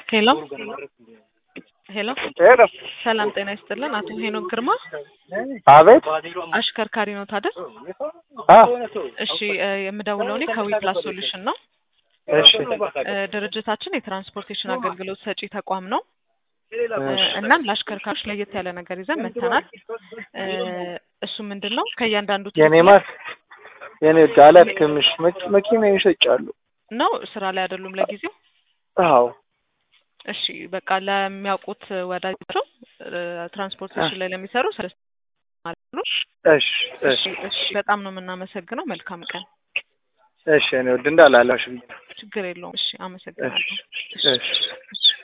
ሄሎ ሄሎ ሄሎ ሰላም ጤና ይስጥልን። አቶ ሄኖክ ግርማ አቤት አሽከርካሪ ነው ታደል? አ እሺ እ የምደውለው እኔ ከዊፕላስ ሶሉሽን ነው። እሺ እ ድርጅታችን የትራንስፖርቴሽን አገልግሎት ሰጪ ተቋም ነው። እ እሺ እናም ለአሽከርካሪዎች ለየት ያለ ነገር ይዘን መጥተናል። እ እሱ ምንድን ነው ከእያንዳንዱ የኔ ማስ የኔ ወድ አላትክምሽ መኪ- መኪና ይሸጫሉ። ነው ስራ ላይ አይደሉም ለጊዜው። አዎ እሺ በቃ ለሚያውቁት ወዳጃቸው እ ትራንስፖርቴሽን ላይ ለሚሰሩ ስለ ማለት ነው። እሺ እሺ እሺ እሺ በጣም ነው የምናመሰግነው። መልካም ቀን። እሺ የኔ ወድ እንዳላላሽ ብዬ ችግር የለውም። እሺ እሺ አመሰግናለሁ። እሺ